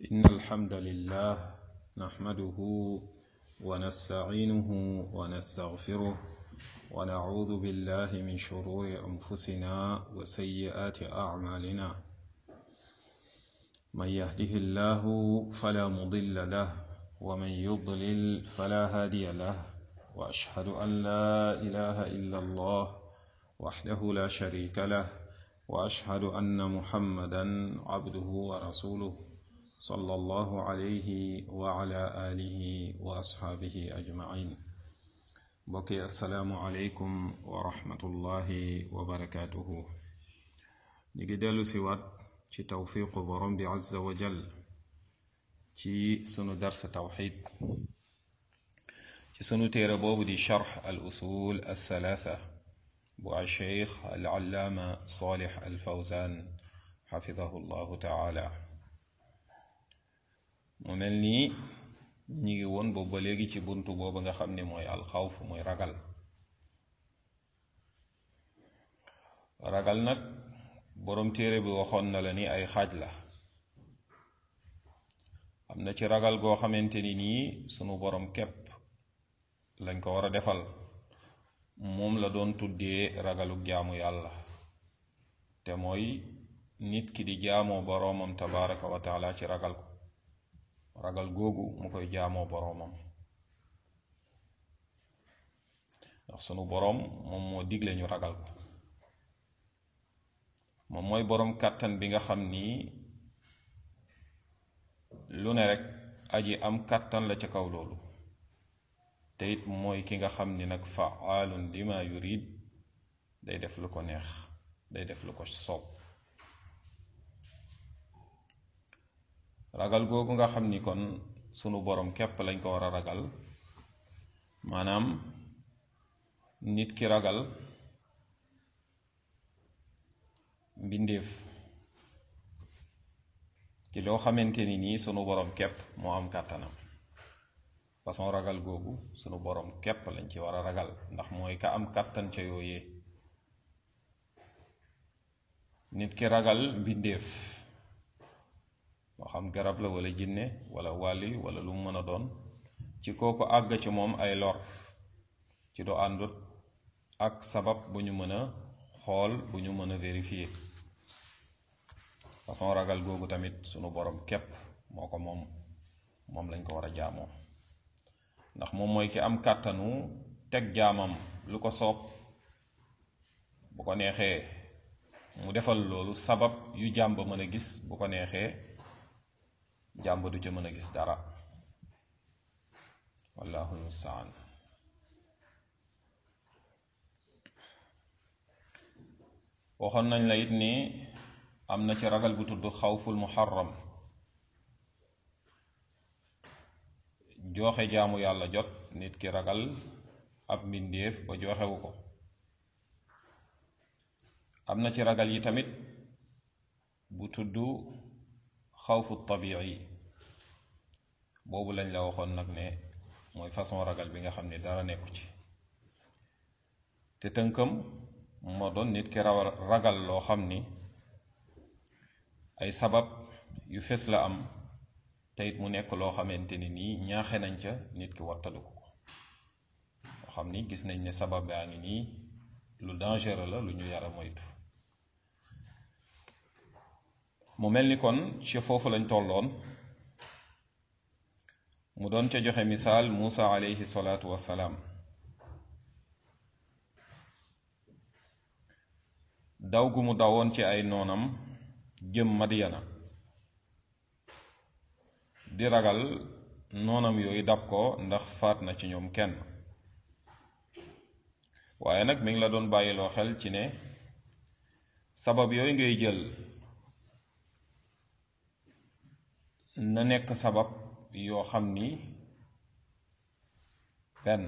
إن الحمد لله نحمده ونستعينه ونستغفره ونعوذ بالله من شرور أنفسنا وسيئات أعمالنا من يهده الله فلا مضل له ومن يضلل فلا هادي له وأشهد أن لا إله إلا الله وحده لا شريك له وأشهد أن محمدا عبده ورسوله صلى الله عليه وعلى آله وأصحابه أجمعين بقي السلام عليكم ورحمة الله وبركاته نجدل سوات ci tawfiqu borom bi azza wa jal ci sunu dars tawxid ci sunu téere boobu di charx al usul al thalatha bu al cheikh al allaama salih al fawzan xafidahu llahu taala mu mel nii ñi ngi woon boobu ba léegi ci buntu boobu nga xam ne mooy alxawf mooy ragal ragal nag boroom téere bi waxoon na la ni ay xaaj la am na ci ragal goo xamante ni nii sunu boroom képp lañ ko war a defal moom la doon tuddee ragaluk jaamu yàlla te mooy nit ki di jaamoo boroomam tabaraka wa taala ci ragal ko ragal googu mu koy jaamoo boroomam ndax sunu boroom moom moo digle ñu ragal ko moom mooy boroom kàttan bi nga xam ni lu ne rekk aji am kàttan la ca kaw loolu te it mooy ki nga xam ni nag faalun lima yurid day def lu ko neex day def lu ko soob ragal googu nga xam ni kon sunu boroom képp lañ ko war a ragal maanaam nit ki ragal mbindeef ci loo xamante ni nii sunu boroom képp moo am kàttanam façon ragal googu sunu boroom képp lañ ci war a ragal ndax mooy ka am kàttan ca yooyee nit ki ragal mbindeef moo xam garab la wala jinne wala wàlli wala lu mu mën a doon ci kooku àgg ci moom ay lor ci du àndut ak sabab bu ñu mën a xool bu ñu mën a vérifier façon ragal googu tamit sunu borom képp moo ko moom moom lañ ko war a jaamoo ndax moom mooy ki am kàttanu teg jaamam lu ko soob bu ko neexee mu defal loolu sabab yu jàmb mën a gis bu ko neexee jàmb du ca mën a gis dara wallahu almustaan waxoon nañ la it ni am na ci ragal bu tudd xawful muharram jooxe jaamu yàlla jot nit ki ragal ab mbindéef ba jooxewu ko am na ci ragal yi tamit bu tudd xawfu tabii boobu lañ la waxoon nag ne mooy façon ragal bi nga xam ne dara nekku ci te tënkam moo doon nit ki raw ragal loo xam ni ay sabab yu fes la am te it mu nekk loo xamante ni nii ñaaxe nañ ca nit ki wattaliku ko loo xam ni gis nañ ne sabab baa ngi nii lu dangereux la lu ñu yara moytu mu mel ni kon ci foofu lañ tolloon mu doon ca joxe misaal Muusa alayhi salaatu wassalaam daw gu mu dawoon ci ay noonam jëm Madiyana di ragal noonam yooyu dab ko ndax faat na ci ñoom kenn waaye nag mi ngi la doon bàyyiloo xel ci ne sabab yooyu ngay jël na nekk sabab yoo xam ni benn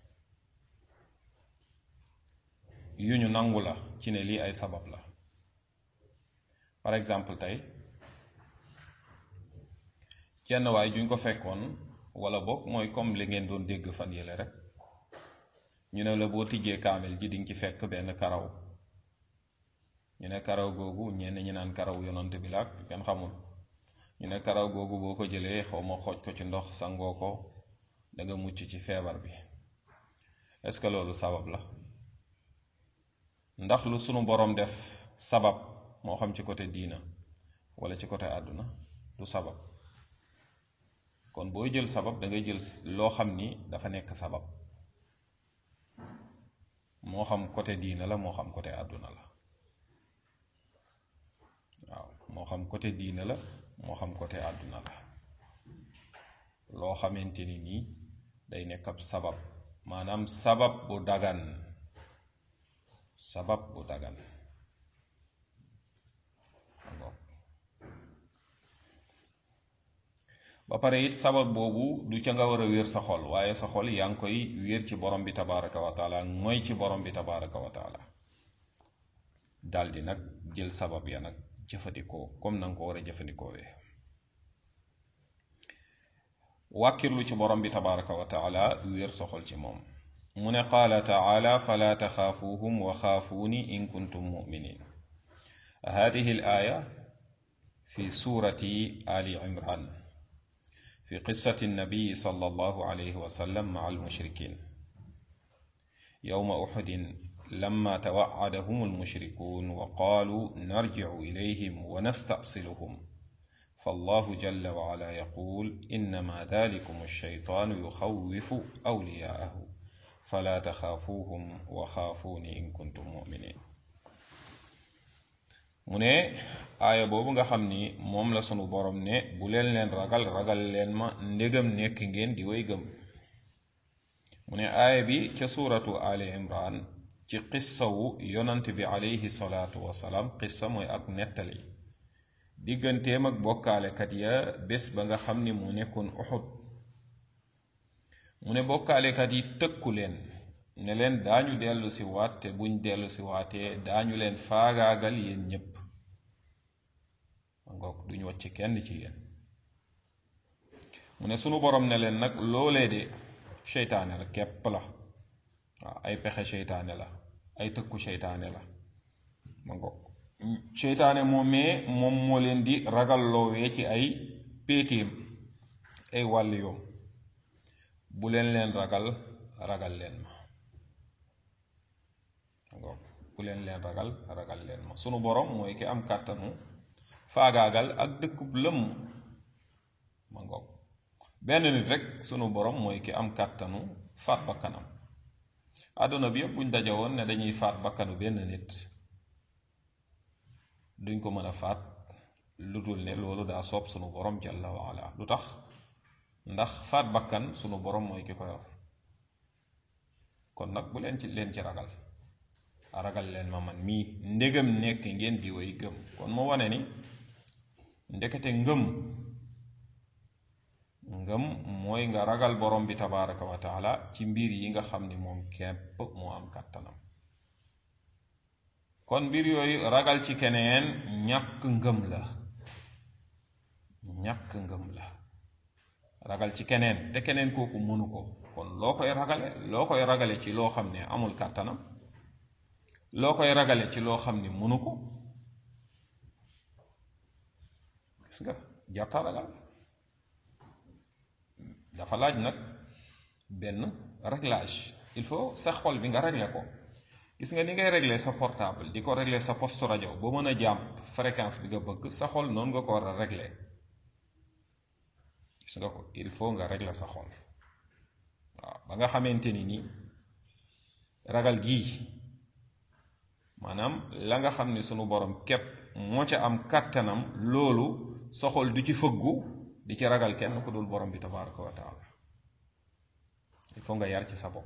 yu ñu nangu la ci ne lii ay sabab la par exemple tey jenn waay juñ ko fekkoon wala boog mooy comme li ngeen doon dégg fan yële rek ñu ne la boo tijjee kaamel ji dinga ci fekk benn karaw ñu ne karaw googu ñenn ñi naan karaw yonant bi la ak kenn xamul ñu ne karaw googu boo ko jëlee xaw ma xooj ko ci ndox sangoo ko da nga mucc ci feebar bi est-ce que loolu sabab la ndax lu sunu boroom def sabab moo xam ci côté diina wala ci côté àdduna du sabab kon booy jël sabab da ngay jël loo xam ni dafa nekk sabab moo xam côté diina la moo xam côté àdduna la waaw moo xam côté diina la moo xam côté àdduna la loo xamante ni nii day nekk ab sabab maanaam sabab bu dagan sabab bu dagan ba pare it sabab boobu du ca nga war a wér sa xol waaye sa xol yaa ngi koy wér ci borom bi tabaraka wa taala mooy ci borom bi tabaraka wa taala daldi nag jël sabab ya nag jëfandikoo comme na nga ko war a jëfandikoowee wàkkirlu ci borom bi tabaraka wa taala wér sa xol ci moom mu ne qaala taala fala taxaafuuhum wa xaafuuni in kuntum muminin hadihi al aya fi surati ali imran في قصة النبي صلى الله عليه وسلم مع المشركين يوم أحد لما توعدهم المشركون وقالوا نرجع إليهم ونستأصلهم فالله جل وعلا يقول إنما ذلكم الشيطان يخوف أولياءه فلا تخافوهم وخافوني إن كنتم مؤمنين mu ne aaya boobu nga xam ni moom la sunu borom ne bu leen leen ragal ragal leen ma ndégam nekk ngeen di way gëm mu ne aaya bi ca suuratu ali imran ci qissawu yonant bi alayhi salaatu wasalaam qissa mooy ak nettali digganteem ak bokkaalekat ya bés ba nga xam ni mu nekkoon uxud mu ne bokkaalekat yi tëkku leen ne leen daañu dellu si waat te buñ dellu si waatee daañu leen faagaagal yéen ñépp ngoog duñu wàcc kenn ci yéen mu ne sunu borom ne leen nag loolee de seytaane la képp la waaw ay pexe seytaane la ay tëkku seytaane la ma ngoog seytaane moomee moom moo leen di ragal loowee ci ay péetéem ay wàll yoom bu leen leen ragal ragal leen ma bu leen leen ragal ragal leen ma sunu borom mooy ki am kàttanu faagaagal ak dëkkub lëmm ma ngoog benn nit rek sunu borom mooy ki am kàttanu faat bakkanam àdduna bi yëpp buñ daje woon ne dañuy faat bakkanu benn nit duñ ko mën a faat lu dul ne loolu daa soob sunu borom jalla waala lu tax ndax faat bakkan sunu borom mooy ki ko yor kon nag bu leen ci leen ci ragal ragal leen ma man mii ndégam nekk ngeen di way gëm kon mu wane ni ndekete ngëm ngëm mooy nga ragal borom bi tabaraka wa taala ci mbir yi nga xam ni moom képp moo am kàttanam kon mbir yooyu ragal ci keneen ñàkk ngëm la ñàkk ngëm la ragal ci keneen te keneen kooku mënu ko kon loo koy ragale loo koy ragale ci loo xam ne amul kàttanam loo koy ragale ci loo xam ni mënu ko gis nga jarta ragal dafa laaj nag benn réglage il faut sa xol bi nga régler ko gis nga ni ngay régler sa portable di ko régler sa poste rajo ba mën a jàmp fréquence bi nga bëgg sa xol noonu nga ko war a régler gis nga ko il faut nga régler sa xol waaw ba nga xamante ni ni ragal gii maanaam la nga xam ni sunu borom képp moo ca am kàttanam loolu soxol du ci fëggu di ci ragal kenn ku dul borom bi tabaraka wa taala il faut nga yar ci sa bopp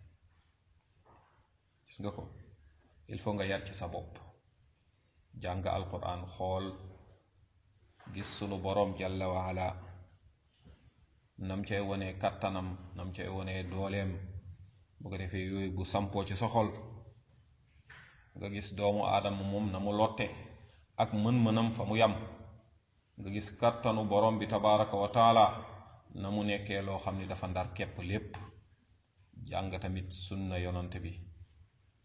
gis nga ko il faut nga yar ci sa bopp jàng alquran xool gis sunu borom jalla waala nam cay wone kàttanam nam cay wone dooleem bu ko defee yooyu bu sampoo ci sa xol nga gis doomu aadama moom na mu lotte ak mën-mënam fa mu yam nga gis kàttanu borom bi tabaraka wa taala na mu nekkee loo xam ni dafa ndar képp lépp jàng tamit sunna yonante bi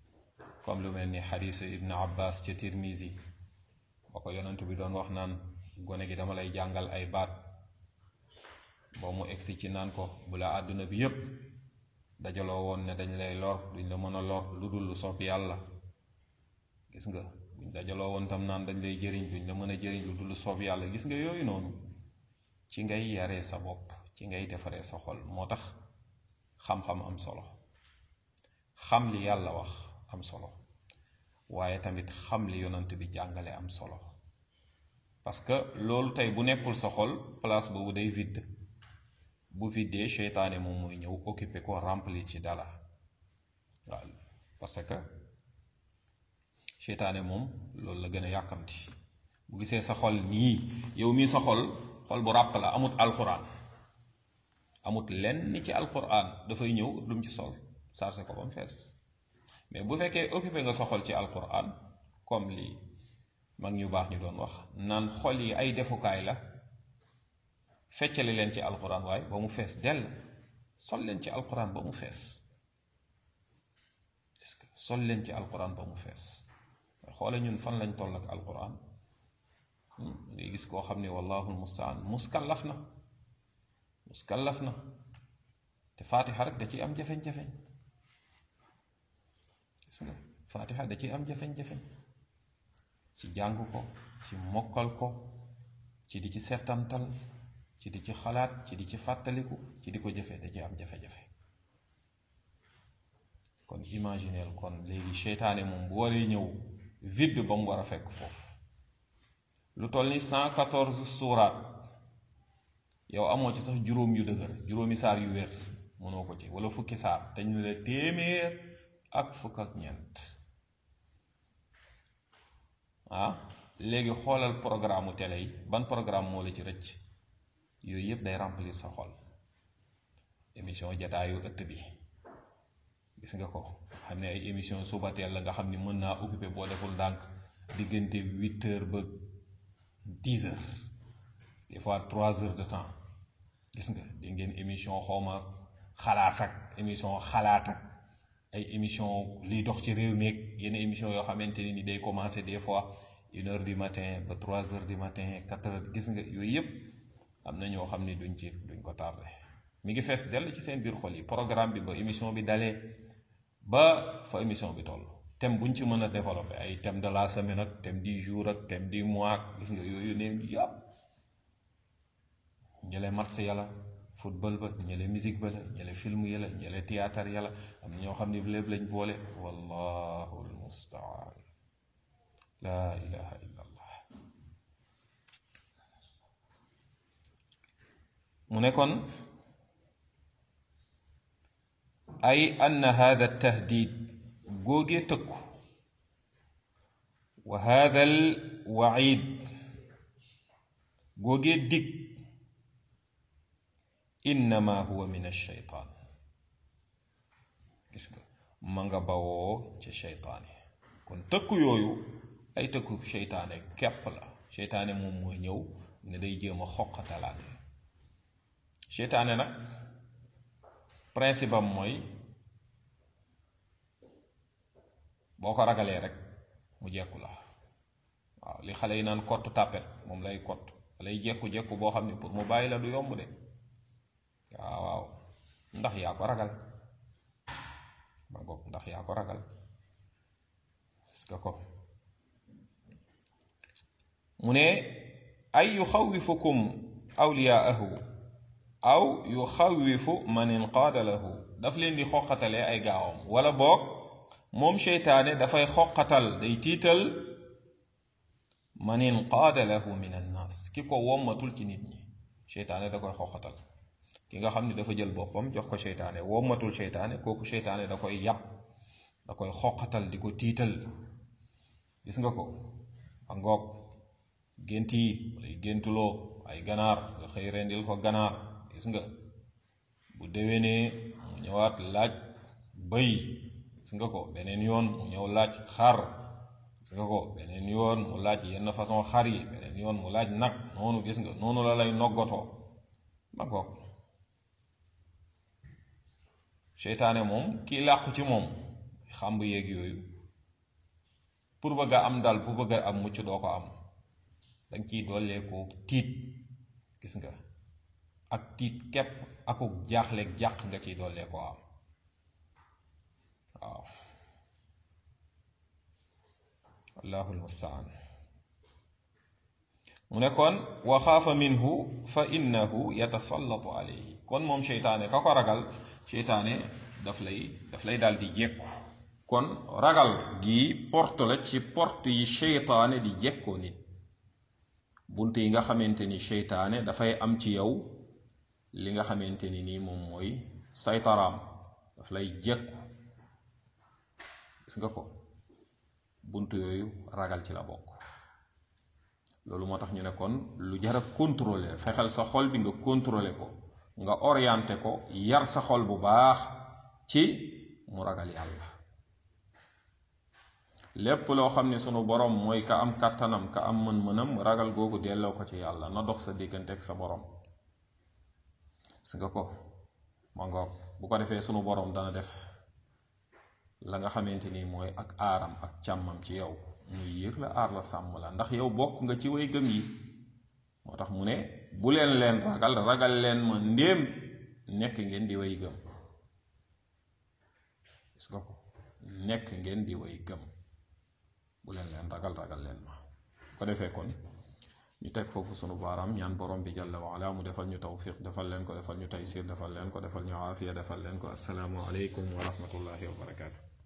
comme lu mel ni xadiisu ibn abbas ca tirmisi ba ko yonante bi doon wax naan gone gi dama lay jàngal ay baat ba mu egsi ci naan ko bu la àdduna bi yépp dajaloo woon ne dañ lay lor duñ la mën a lor lu dul lu soob yàlla gis nga buñ dajaloo woon tam naan dañ lay jëriñ duñ la mën a jëriñ lu dul lu soob yàlla gis nga yooyu noonu ci ngay yaree sa bopp ci ngay defaree sa xol moo tax xam-xam am solo xam li yàlla wax am solo waaye tamit xam li yonant bi jàngale am solo parce que loolu tey bu nekkul sa xol place boobu day vide bu viddee seytaane moom mooy ñëw occuper ko remplir ci dala waaw parce que seytaane moom loolu la gën a yàkkamti bu gisee sa xol nii yow mii sa xol xol bu ràpp la amut alquran amut lenn ci alquran dafay ñëw lum ci sol chargé ko ba mu fees mais bu fekkee occupé nga sa xol ci alquran comme lii mag ñu baax ñu doon wax naan xol yi ay defukaay la feccale leen ci alquran waaye ba mu fees dell sol leen ci alquran ba mu fees sol leen ci alquran ba mu fees xoole ñun fan lañ toll ak alquran ngay gis koo xam ne wallahu almustaan muskallaf na muskallaf na te fatiha rek da ciy am jafeñ-jafeñ gis nga fatiha da ciy am jafeñ-jafeñ ci jàng ko ci mokkal ko ci di ci settantal ci di ci xalaat ci di ci fàttaliku ci di ko jëfe da ciy am jafe-jafe kon imagineel kon léegi seytaane moom bu waree ñëw vide ba mu war a fekk foofu lu toll ni cent quatorze suuraat yow amoo ci sax juróom yu dëgër juróomi saar yu wér mënoo ko ci wala fukki saar te ñu la téeméer ak fukk ak ñeent ah léegi xoolal programme télé yi ban programme moo la ci rëcc yooyu yëpp day remplir sa xol émission jataayu ëtt bi gis nga ko xam ne ay émission suba teel la nga xam ni mën naa occuper boo deful ndànk diggante huit heures ba dix heures des fois trois heures de temps gis nga di ngeen émission xawma xalaas ak émission xalaat ak ay émission liy dox ci réew mi ak yenn émission yoo xamante ni day commencer des fois une heure du matin ba trois heures du matin quatre heures gis nga yooyu yëpp am na ñoo xam ni duñ ci duñ ko tardé mi ngi fees dell ci seen biir xol yi programme bi ba émission bi dalee ba fa émission bi toll thème buñ ci mën a développer ay thème de la semaine ak thème du jour ak thème du mois ak gis nga yooyu neen yàpp ñële match yàlla football ba ñële musique ba la ñële film ya la ñële théâtre ya la am na ñoo xam ne lépp lañ boole wallahu almustaan laa ilaha illa allah mu ne kon ay ann hada tahdid góogee tëkku wa hada al waid góogee dig innama huwa min alcheytaan gis nga ma nga bawoo ci cheytaane kon tëkku yooyu ay tëkku cheytaane képp la cheytaane moom mooy ñëw ne day jéem a xoqatalaate cheytaane nag principe am mooy boo ko ragalee rek mu jekku la waaw li xale yi naan kott tàppet moom lay kott lay jekku-jekku boo xam ne pour mu bàyyi la du yomb de waaw waaw ndax yaa ko ragal ma ngoog ndax yaa ko ragal parce que ko mu ne ay yuxawifukum awliyaahu aw yuxawifu man inqaada lahu daf leen di xoqatalee ay gaawam wala boog moom seytaane dafay xoqatal day tiital man inqaada lahu min annaas ki ko wommatul ci nit ñi seytaane da koy xoqatal ki nga xam ne dafa jël boppam jox ko seytaane wommatul seytaane kooku seytaane da koy yàpp da koy xoqatal di ko tiital gis nga ko a ngoog gént yi lay géntuloo ay ganaar nga xëy rendil ko ganaar gis nga bu déwénee mu ñëwaat laaj bëy gis nga ko beneen yoon mu ñëw laaj xar gis nga ko beneen yoon mu laaj yenn façon xar yi beneen yoon mu laaj nag noonu gis nga noonu la lay noggatoo ma ko seytaane moom kii làqu ci moom xàmb yeeg yooyu pour bëgg a am dal pour bëgg a am mucc doo ko am danga ciy dolleekoo tiit gis nga ak tiit képp akuk jaaxleeg jàq nga ciy dolleekoo am waaw allahu almustaan mu ne kon wa xaafa minhu fa innahu yatasallatu alayhi kon moom seytaane ka ko ragal seytaane daf lay daf lay daal di jekku kon ragal gi porte la ci porte yi seytaane di jekkoo nit bunt yi nga xamante ni seytaane dafay am ci yow li nga xamante ni nii moom mooy saytaraam daf lay jekku gis nga ko bunt yooyu ragal ci la bokk loolu moo tax ñu ne kon lu jara contrôler fexeel sa xol bi nga contrôler ko nga orienté ko yar sa xol bu baax ci mu ragal yàlla lépp loo xam ne sunu borom mooy ka am kàttanam ka am mën-mënam ragal googu delloo ko ci yàlla na dox sa diggante ak sa borom si nga ko ma ngoog bu ko defee sunu borom dana def la nga xamante ni mooy ak aaram ak càmmam ci yow muy yiir la aar la sàmm la ndax yow bokk nga ci way gëm yi moo tax mu ne bu leen leen ragal ragal leen ma ndéem nekk ngeen di way gëm gis nga ko nekk ngeen di way gëm bu leen leen ragal ragal leen ma ko defee kon ñu teg foofu sunu baaraam ñaan borom bi jalla wa ala mu defal ñu tawfiq defal leen ko defal ñu taysir defal leen ko defal ñu aafiya defal leen ko assalaamu aleykum wa rahmatullahi wa barakaatu